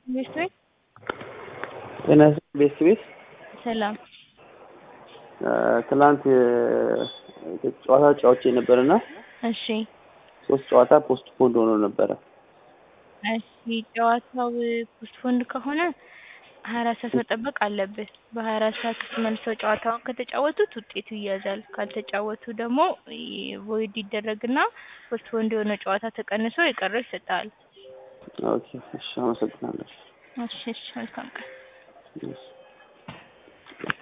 ቤት ቤት ጤና ቤት ቤት ሰላም ትላንት ጨዋታ ጨዋቼ ነበርና እሺ ሶስት ጨዋታ ፖስት ፖንድ ሆኖ ነበረ። እሺ ጨዋታው ፖስትፖንድ ከሆነ ሀያ አራት ሰዓት መጠበቅ አለብህ። በሀያ አራት ሰዓት ውስጥ መልሰው ጨዋታውን ከተጫወቱት ውጤቱ ይያዛል። ካልተጫወቱ ደግሞ ቮይድ ይደረግና ፖስትፖንድ የሆነ ጨዋታ ተቀንሶ የቀረው ይሰጥሃል። ኦኬ እሺ፣ አመሰግናለሁ። እሺ እሺ፣ መልካም ቀን። እሺ።